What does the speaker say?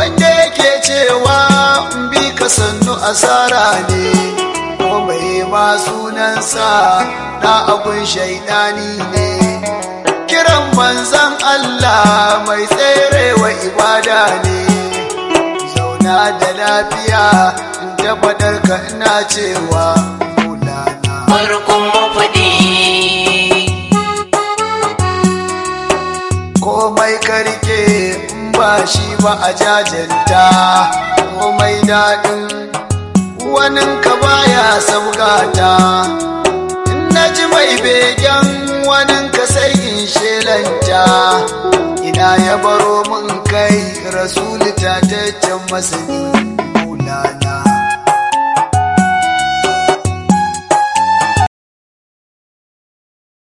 wanda yake cewa in bi ka sannu asara ne ko mai ma sunansa na abun shaidani ne kiran manzan Allah mai tserewa ibada ne zauna da lafiya in tabbatar ka ina cewa maulana farkon mafaɗi komai karke in ba shi ba a jajanta komai daɗin wanin ka baya sabgata in na ji mai begen wanin ka sai in shelanta ina ya baro min kai rasulu ta masani